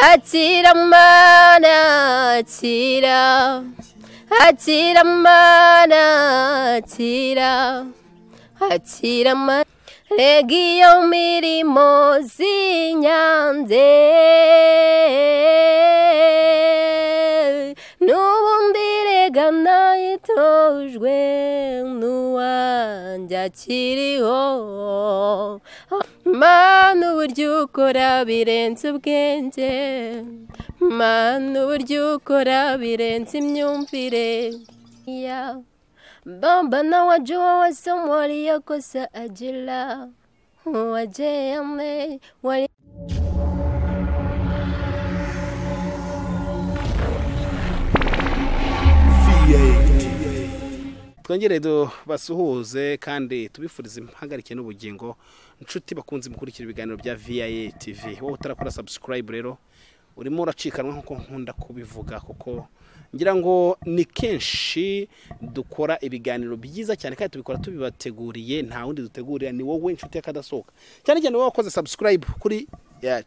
akira mana akira akira mana akira akira mana regiyo mirimo z'inyanze n'ubundi rega nayitojwe n'uwanjye akiriho mana uburyo ukora birenze ubwenge mana uburyo ukora birenze imyumvire yawe Baba na wajua wasomo waliokosa ajira wajeyame wali twongere basuhuze kandi tubifurize impagarike n'ubugingo inshuti bakunze gukurikira ibiganiro bya viyaye tivi wowe utarakora sabusikarayibu rero urimo uracikanwa nk'uko nkunda kubivuga kuko ngira ngo ni kenshi dukora ibiganiro byiza cyane kandi tubikora tubibateguriye nta wundi dutegurira ni wowe inshuti y'akadasohoka cyane cyane wowe wakoze sabusikarayibu kuri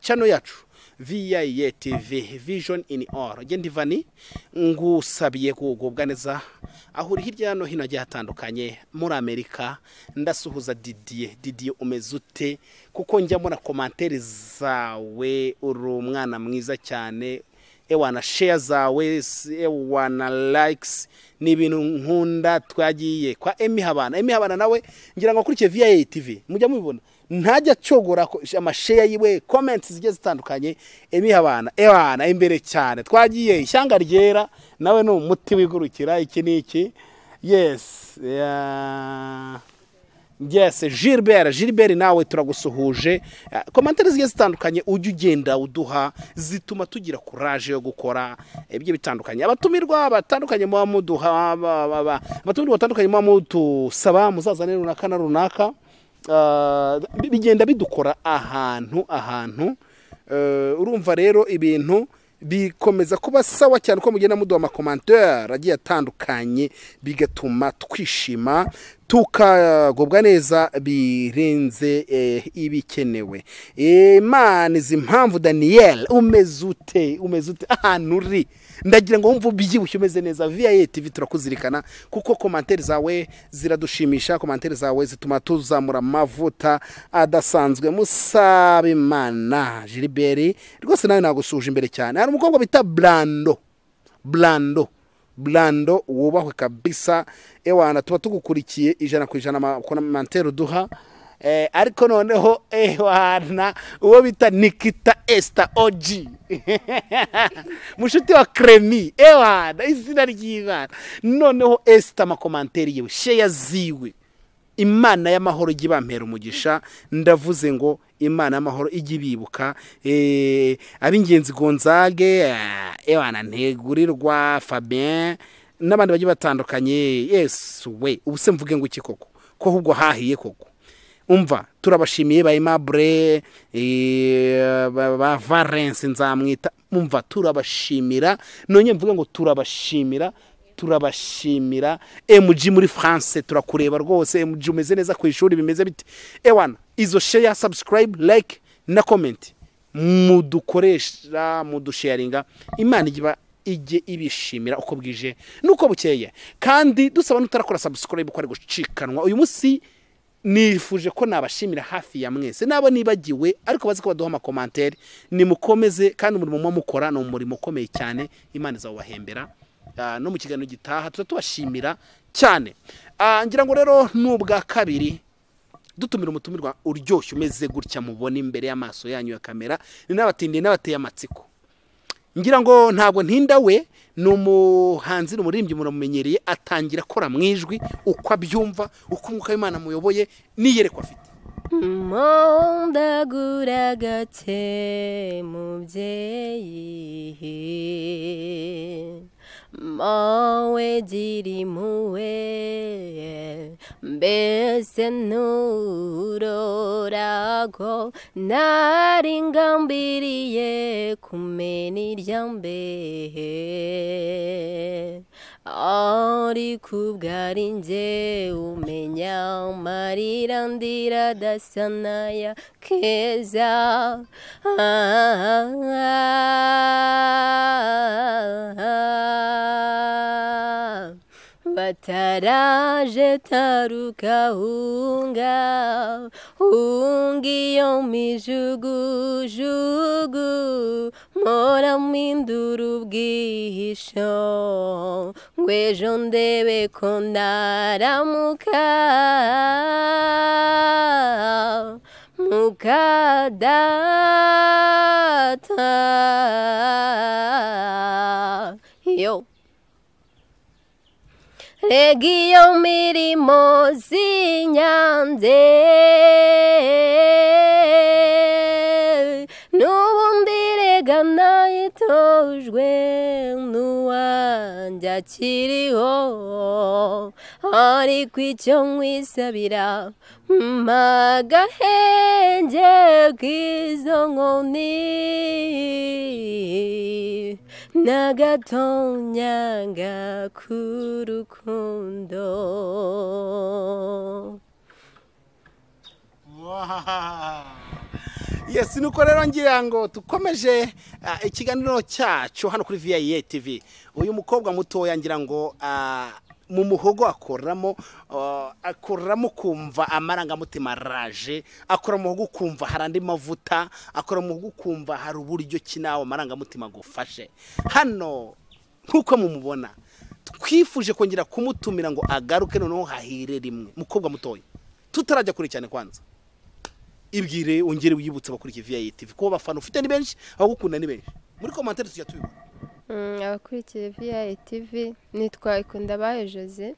cano yacu viyaye tivi vijoni ini oru genda ivani ngusabiye kugubwa neza aho uri hirya no hino hagiye hatandukanye muri amerika ndasuhuza didiye didiye umeze ute kuko njya mbona komantere zawe uri umwana mwiza cyane ewana sheya zawe si- ewana likes ni ibintu nkunda twagiye kwa emi habana emi habana nawe ngira ngo akurikiye viyaye tivi mujya mubibona ntajya acogora ko- amasheya yiwe komenti zigiye zitandukanye emi habana ewana imbere cyane twagiye ishyanga ryera nawe ni umuti wigurukira iki ni iki yesi yeah. yes gilbert gilbert nawe turagusuhuje Eh, komantere zigiye zitandukanye ujya ugenda uduha zituma tugira kuraje yo gukora ibyo bitandukanye abatumirwa batandukanye muba muduha ba- ba- ba- abatumirwa batandukanye muba mudusaba muzazane runaka na runaka Ah, bi- bigenda bidukora ahantu ahantu Eh, urumva rero ibintu bikomeza kuba sawa cyane uko mugenda muduha amakomantere agiye atandukanye bigatuma twishima tukagubwa neza birenze eh, ibikenewe imana izi impamvu daniyeli umeze ute umeze ute ahantu uri ndagira ngo wumve ubyibushye umeze neza viyaye tivi turakuzirikana kuko komantere zawe ziradushimisha komantere zawe zituma tuzamura amavuta adasanzwe musaba imana giliberi rwose nawe nagusuhuje imbere cyane hari umukobwa bita burando burando burando wubahwe kabisa ewana tuba tugukurikiye ijana ku ijana amakomantere uduha Eh, ariko noneho ewana uwo bita nikita esita oji mushuti wa kremi ewana izina ry'imana noneho esita amakomanteri yewe sheya ziwe imana y'amahoro ijya ibampera umugisha ndavuze ngo imana y'amahoro ijya ibibuka Eh, ab'ingenzi gonzage ah, ewana ntegurirwa fabien n'abandi bagiye batandukanye yesu we ubu se mvuge ngo iki koko ko ahubwo hahiye koko umva turabashimiye ba aimable eh, ba ba valence nzamwita umva turabashimira none mvuge ngo turabashimira turabashimira mg muri france turakureba rwose mg umeze neza ku ishuri bimeze bite ewana izo sheya subscribe like na comment mudukoresha mudusharinga imana ijya iba- ijye ibishimira uko bwije nuko bukeye kandi dusaba n'utarakora subscribe ko ari gucikanwa uyu munsi nifuje ko nabashimira hafi ya mwese nabo nibagiwe ariko bazi ko baduha amakomantere nimukomeze kandi umurimo muba mukora ni umurimo ukomeye cyane imana izawubahembera Ah, no mu kiganiro gitaha tuza tubashimira cyane Ah, ngira ngo rero n'ubwa kabiri dutumira umutumirwa uryoshye umeze gutya mubona imbere y'amaso yanyu ya kamera ni n'abatindiye n'abateye amatsiko ngira ngo ntabwo ntinda we ni umuhanzi ni umuririmbyi muramumenyereye atangira akora mu ijwi uko abyumva uko umwuka w'imana amuyoboye n'iyerekwa afite mundagura gake mubyeyi mawe gira impuhwe mbese nturorago nari ngambiriye kumena irya mbehe ariko ubwo ari njye umenya amarira ndira adasa n'aya keza Ah, ah, ah, ataraje taruka hunga hunga iyo mijugujugu mpora mpindura ubwihisho ngo ejo ndebe ko ndaramuka mukadata yo regiyo mirimo zinyanze n'ubundi rega nayitojwe n'uwanjye akiriho ariko icyo nkwisabira mpa agahenge k'izo nkoni n'agatonyanga k'urukundo yesi nuko rero ngira ngo dukomeje ah, ikiganiro cyacu hano kuri viyayiye tivi uyu mukobwa mutoya ngira ngo ah, mu muhogo akoramo ah, akoramo kumva amarangamutima araje akora mu muhogo ukumva hari andi mavuta akora mu muhogo ukumva hari uburyo ki nawe amarangamutima agufashe hano nk'uko mumubona twifuje kongera kumutumira ngo agaruke noneho hahire rimwe mukobwa mutoya tutarajya kure cyane kwanza ibwire wongere wiyibutse abakurikira viyayi tivi kuba abafana ufite ni benshi abagukunda ni benshi muri komantere tujya tubibona abakurikiye viyayi tivi nitwa ikundabaye jose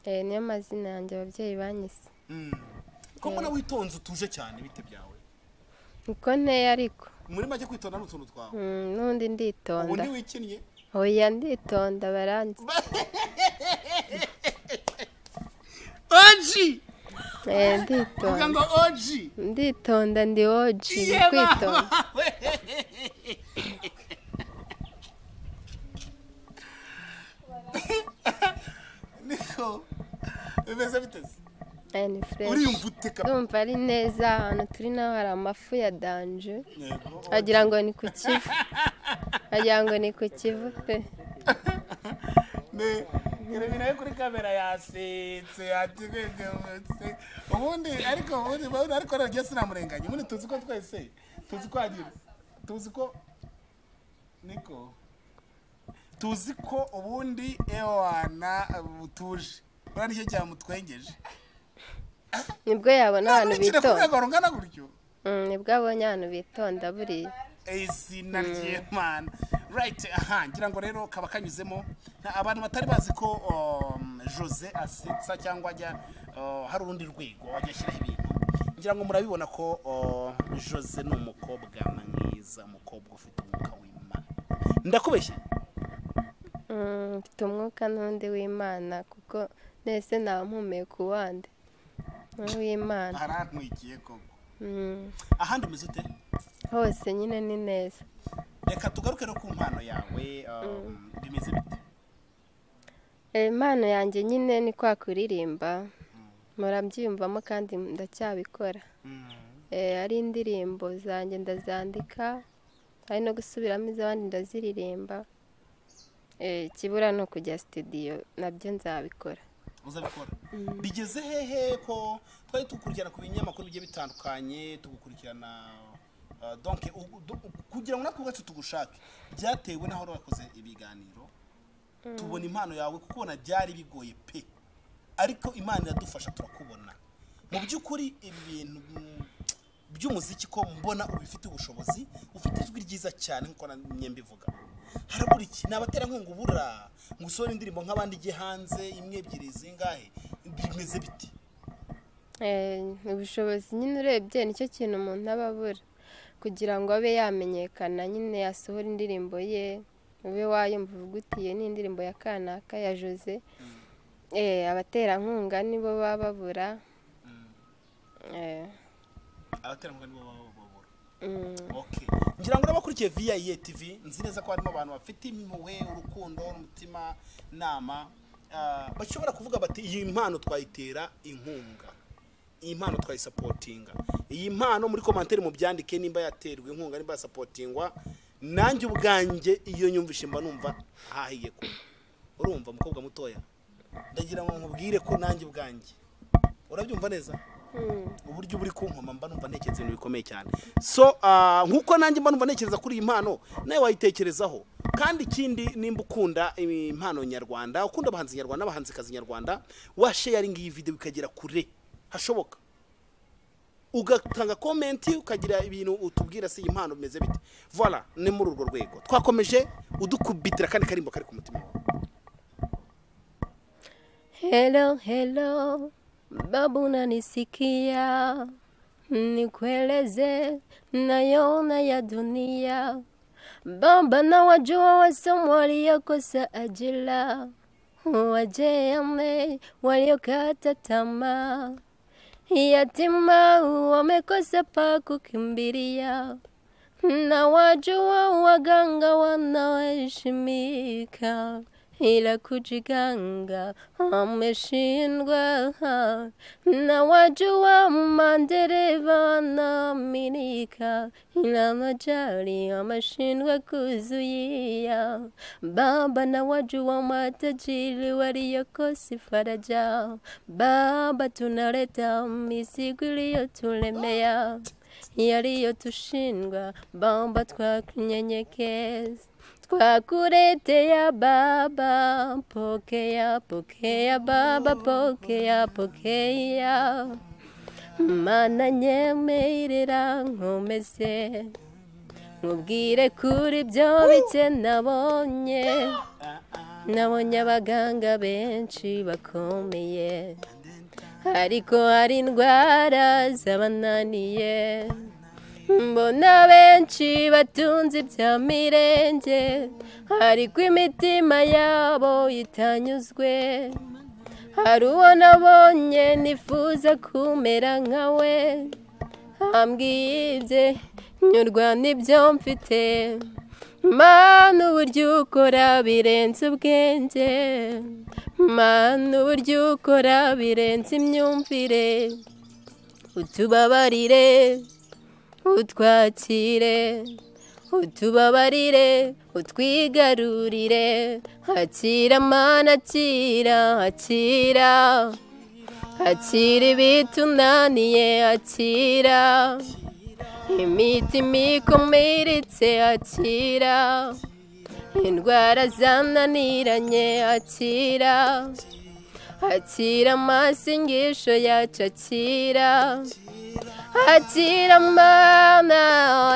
Eh, niyo mazina yanjye ababyeyi banyise ko mbona witonze utuje cyane bite byawe niko nteye ariko muri make kwitonda ni utuntu twawe Mm, n'undi nditonda ubundi wikinnye oya nditonda baranzi oji Eh, uvuga nditonda ngo oji nditonda ndi oji ni Yeba! kwitonda niko bimeze biteze Eh, ni fresh uriyumva ute kabisa ndumva ari neza ahantu turi naho hari amafu ya danje Yego. wagira ngo ni ku kivu wagira ngo ni ku kivu pe Ne, irabira yo kuri kamera yasetse yatigegetse ubundi ariko ubundi ubundi ariko rero sinamurenganya ubundi tuzi ko twese tuzi ko agira tuzi ko niko tuzi ko ubundi ewana butuje buriya nicyo cyamutwengeje nibwo yabona abantu Nkurikira ku bitonda rwego rungana gutyo Mm, nibwo abonye abantu bitonda buriya izina ry'imana rayiti aha ngira ngo rero kaba kanyuzemo Na- abantu batari bazi ko um, jose asetsa cyangwa ajya uh, hari urundi rwego ajya ashyiraho ibintu ngira ngo murabibona ko uh, jose ni umukobwa mwiza umukobwa ufite umwuka w'imana ndakubeshya Mm, mfite umwuka n'undi w'imana kuko nese naba mpumeka uwande n'uw'imana harantwikiye koko Mm, ahandi umeze ute hose nyine ni neza reka tugaruke no ku mpano yawe um, bimeze bite Eh, impano yanjye nyine ni kwa kuririmba murabyiyumvamo kandi ndacyabikora Mm. Eh, ari indirimbo zanjye ndazandika ari no gusubiramo iz'abandi ndaziririmba Eh, ikibura ni ukujya sitidiyo nabyo nzabikora uzabikora bigeze hehe ko twari tukurikirana ku binyamakuru bigiye bitandukanye tugukurikirana uh, donc u- du- kugira ngo natwe ubwacu tugushake byatewe n'aho wari wakoze ibiganiro tubona impano yawe kukubona byari bigoye pe ariko imana iradufasha turakubona mu by'ukuri ibi bintu mm, by'umuziki ko mbona ubifite ubushobozi ufite ijwi ryiza cyane nk'uko namye mbivuga harabura iki ni abaterankunga ubura ngo usohore indirimbo nk'abandi ijye hanze imwe ebyiri zingahe bimeze biti Eh, ubushobozi nyine urebye nicyo kintu umuntu aba abura kugira ngo abe yamenyekana nyine yasohora indirimbo ye ube wayumva uvuga uti iyo ni indirimbo ya kanaka ya jose Eh, abaterankunga nibo baba babura Eh, abaterankunga nibo baba babura mm, Okay. ngira ngo n'abakurikiye viyayiye tivi nzi neza ko harimo abantu bafite impuhwe urukundo n'umutima nama ah, bashobora kuvuga bati iyi mpano twayitera inkunga iyi mpano twayisapotinga iyi mpano muri komantere mubyandike nimba yaterwa inkunga nimba yasapotingwa nanjye ubwanjye iyo nyumvise mba numva hahiye kuba urumva mukobwa mutoya ndagira ngo nkubwire ko nanjye ubwanjye urabyumva neza Mm. uburyo uba uri kunkoma mba numva ntekereza ibintu bikomeye cyane so ah, nk'uko nanjye mba numva ntekereza kuri iyi mpano nawe wayitekerezaho kandi ikindi nimba ukunda impano nyarwanda ukunda abahanzi nyarwanda n'abahanzikazi nyarwanda washeyaringa iyi videwo ikagera kure hashoboka ugatanga komenti ukagira ibintu utubwira se iyi mpano bimeze bite voila ni muri urwo rwego twakomeje udukubitira kandi karimbo kari ku mutima wawe Hello, hello, babu unanisikia, nikueleze nayoona ya dunia. Baba na wajua wasomi waliokosa ajira, wajane waliokata tamaa, yatima wamekosa pa kukimbilia, na wajua waganga wanaoheshimika ila kujiganga ameshindwa, na wajua madereva wanaaminika, ila majali ameshindwa kuzuia. Baba na wajua matajiri waliokosi faraja, Baba tunaleta mizigo iliyotulemea yaliyotushindwa, Baba twakunyenyekeza twakuletea Baba, pokea pokea Baba, pokea pokea, mana nyemerera nkomeze mubwire kuri byo bike nabonye nabonye abaganga benshi bakomeye ariko hari indwara zabananiye mbona benshi batunze ibya mirenge ariko imitima yabo itanyuzwe hari uwo nabonye nifuza kumera nka we ambwiye ibye nyurwa n'ibyo mfite mana uburyo ukora birenze ubwenge mana uburyo ukora birenze imyumvire utubabarire utwakire utubabarire utwigarurire hakira mana akira akira akira ibitunaniye akira imitima ikomeretsa akira indwara zananiranye akira akira amasengesho yacu akira akira mana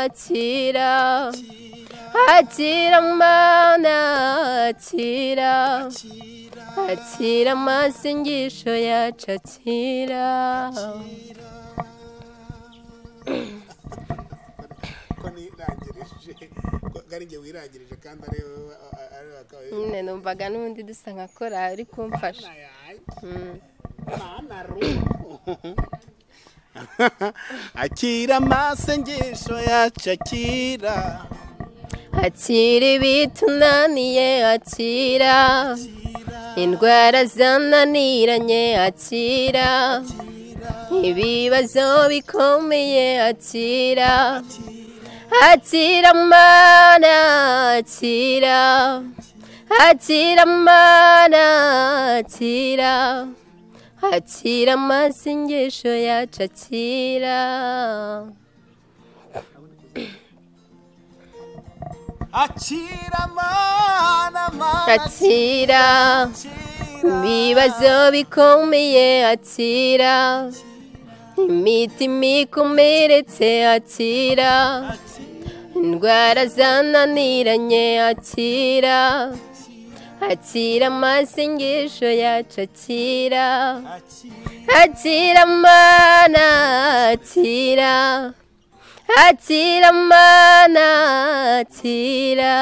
akira akira mana akira akira amasengesho yacu akira ko nirangirije ko ari njye wirangirije kandi ari wowe ari wowe nyine numvaga n'ubundi dusa nka korari uri kumfasha Mm. akira amasengesho yacu akira akira ibitunaniye akira indwara zananiranye akira ibibazo bikomeye akira akira mana akira akira mana akira akira amasengesho yacu akira akira mana mana akira akira ibibazo bikomeye akira imitima ikomeretse akira indwara zananiranye akira akira amasengesho yacu akira akira mana akira akira mana akira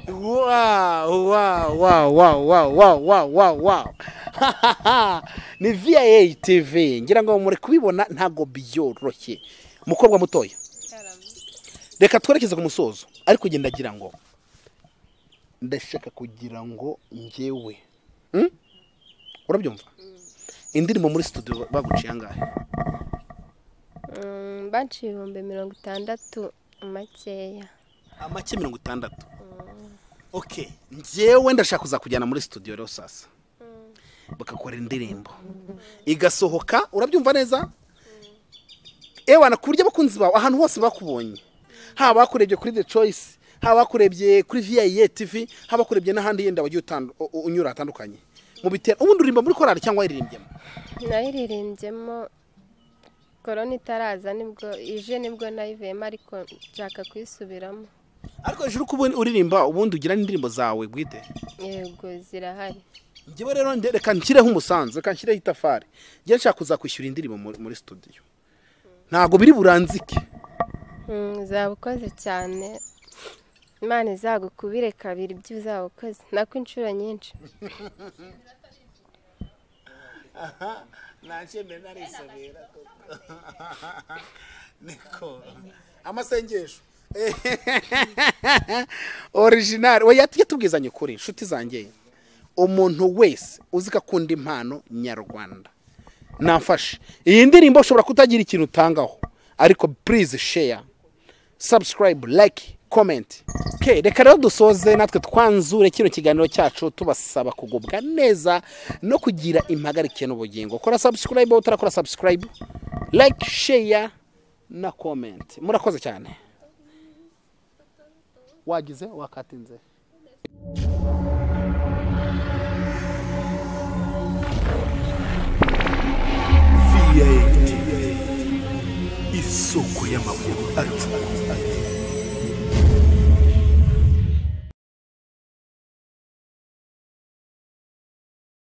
Wow, wow, wow, wow, wow, wow, wow, wow, wow. ni VIA TV ngira ngo muri kubibona ntabwo byoroshye mukobwa mutoya reka twerekeze ku musozo ariko njye ndagira ngo ndashaka kugira ngo ngewe Hmm? urabyumva indirimbo muri studio baguciye angahe Mm, baciye ibihumbi mirongo itandatu makeya amake mirongo itandatu oke njyewe ndashaka kuzakujyana muri studio rero sasa bakakora indirimbo igasohoka urabyumva neza ewana ku buryo abakunzi bawe ahantu hose bakubonye haba bakurebye kuri the choice haba bakurebye kuri viyayiye tivi haba bakurebye n'ahandi yenda wagiye utandu- u- unyura hatandukanye mu bitera ubundi uririmba muri korari cyangwa wayiririmbyemo nayiririmbyemo korona itaraza nibwo ije nibwo nayivuyemo ariko nshaka kuyisubiramo ariko hejuru ko ubu- uririmba ubundi ugira n'indirimbo zawe bwite yego zirahari njyewe rero nde- reka nshyireho umusanzu reka nshyireho itafari njye nshaka kuzakwishyura indirimbo muri muri studio ntabwo biri buranzike Mm, uzaba ukoze cyane imana izagukubire kabiri ibyo uzaba ukoze nako inshuro nyinshi ntacyemere narisabira niko amasengesho orijinari we yatu- yatubwizanye ukuri inshuti zanjye umuntu wese uzi ko akunda impano nyarwanda nafashe iyi ndirimbo ushobora kutagira ikintu utangaho ariko purize sheya sabusikarayibu like komenti ke reka rero dusoze natwe twanzure kino kiganiro cyacu tubasaba kugubwa neza no kugira impagarike n'ubugingo kora sabusikarayibu wowe utarakora sabusikarayibu like sheya na komenti murakoze cyane wagize wakatinze VATV isoko y'amakuru acuruza